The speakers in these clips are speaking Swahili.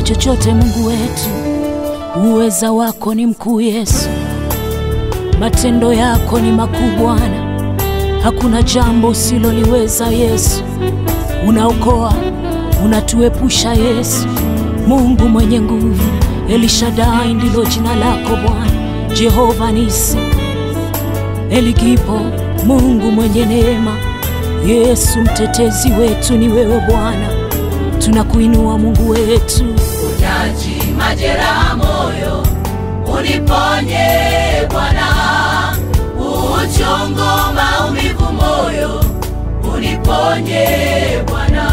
chochote Mungu wetu, uweza wako ni mkuu Yesu, matendo yako ni makuu Bwana, hakuna jambo usiloliweza Yesu. Unaokoa, unatuepusha Yesu, Mungu mwenye nguvu. Elishadai ndilo jina lako Bwana, Jehova Nisi, Eligipo, Mungu mwenye neema. Yesu mtetezi wetu ni wewe Bwana, tunakuinua Mungu wetu. Uponyaji majeraha moyo, uniponye Bwana. Uchungu maumivu moyo, uniponye Bwana.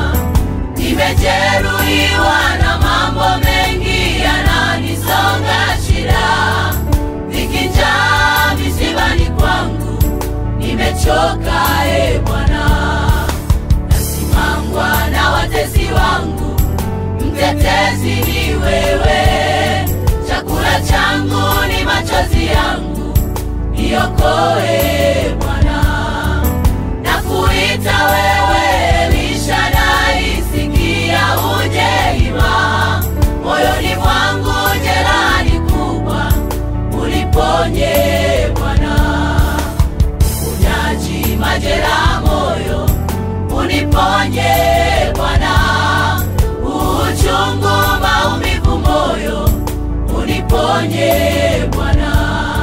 Nimejeruhiwa na mambo mengi yananisonga shida, nikijaa misibani kwangu, nimechoka e Bwana, nasimangwa na watesi wangu mtetezi ni wewe, chakula changu ni machozi yangu, niokoe Bwana. Nakuita wewe Elishadai, sikia uje ima, moyoni mwangu jeraha ni kubwa, uliponye Bwana. Uponyaji majeraha moyo, uniponye Bwana uchungu maumivu moyo, uniponye Bwana.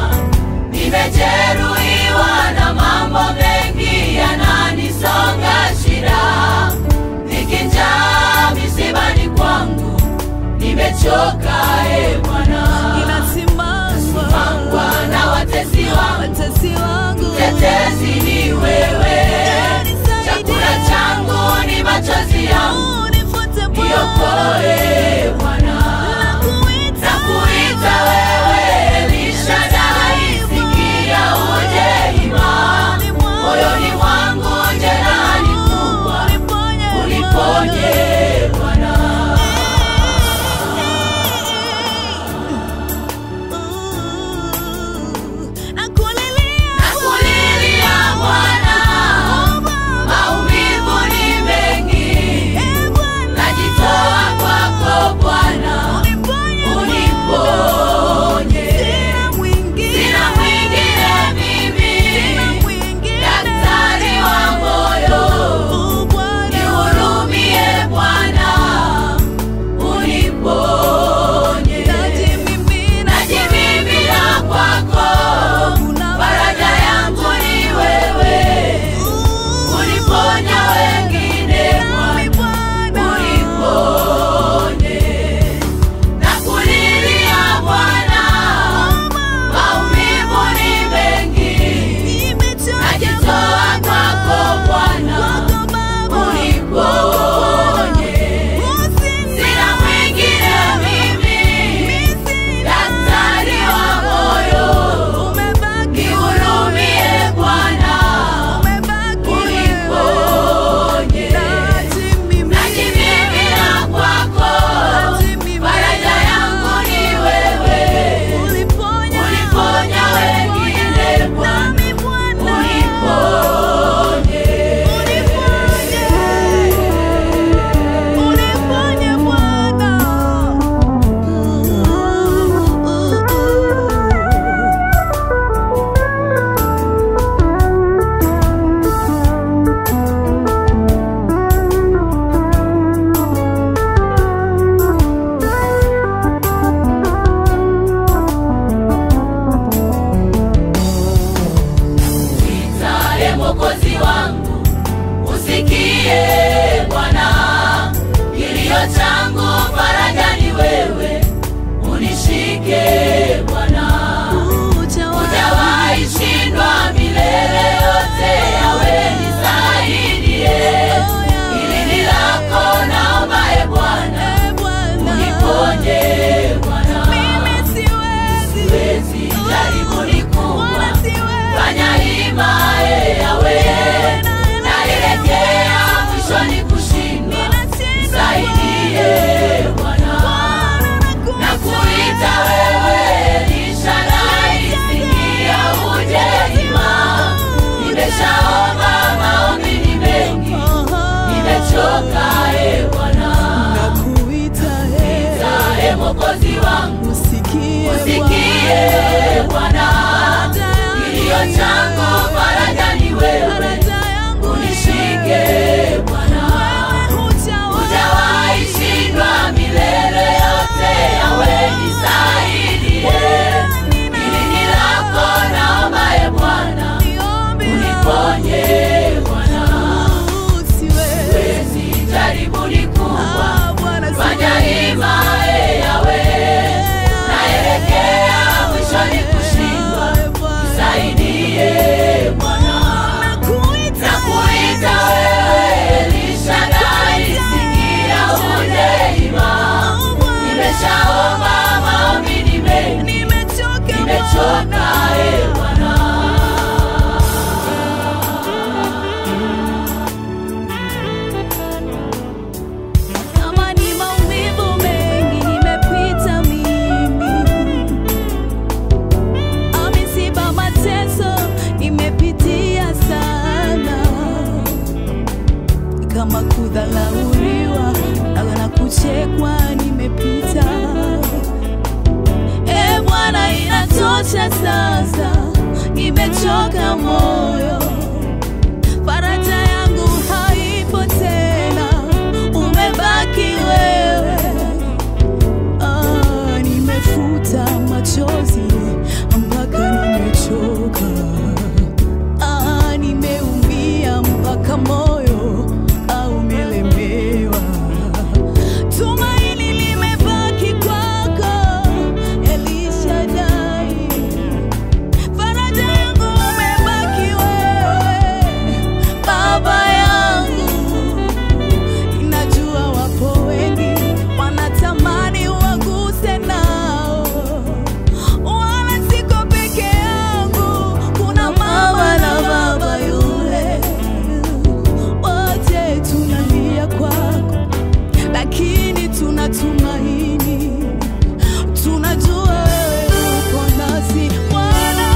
Nimejeruhiwa na mambo mengi yananisonga shida, nikijaa misibani kwangu, nimechoka e Bwana, mangwa na watesi wangu, mtetezi ni wewe, chakula changu ni machozi yangu niokoe Bwana, nakuita wewe Elishadai, sikia uje ima, moyoni mwangu jeraha ni kubwa, uliponye Bwana. usikie Bwana, kilio changu faraja ni wewe, unishike Bwana, hujawahi shindwa milele yote, yawe nisaidie, hili ni lako, naomba e Bwana, uniponye Bwana, siwezi jaribu ni kubwa, fanya hima e yawe, naelekea mwishoni kushindwa, nisaidie Bwana. Nakuita wewe Elishadai, sikia uje ima. Nimeshaomba maombi ni mengi, nimechoka e Bwana. Kama ni maumivu mengi nimepita mimi, amisiba mateso nimepitia sana, kama kudhalauriwa na kuchekwa nimepita. E Bwana, inatosha sasa, nimechoka moyo faraja yangu haipo tena, umebaki wewe. Ah, nimefuta machozi mpaka nimechoka. Ah, nimeumia mpaka moyo ah, umelemewa. Tumaini limebaki kwako, Elishadai. Faraja yangu umebaki wewe, Baba yangu. Ninajua wapo wengi wanatamani waguse nao, wala siko peke yangu. Kuna mama na baba yule, wote tunalia kwako, lakini tunatumaini tunajua wewe uko nasi Bwana.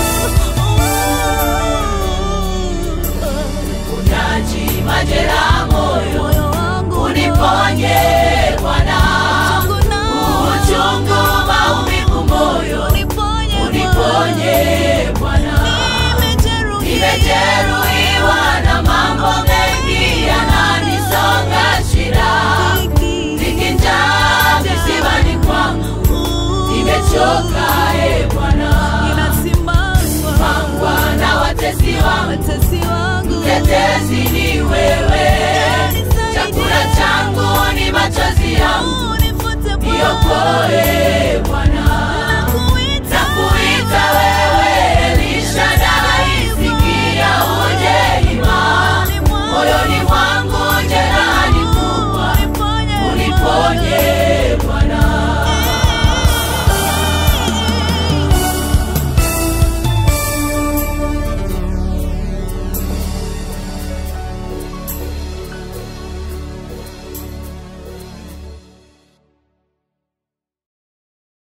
Unaji majeraha moyo, Moyo wangu uniponye Bwana. uchungu nao, Uchungu maumivu moyo, uniponye uniponye Bwana. Nimejeruhiwa. Nimejeruhiwa na mambo mengi yananisonga shida, nikinjaa visibani kwangu, nimechoka e Bwana. Ninasimama Pangwa na watesi wangu, watesi wangu tetezi ni wewe, chakula changu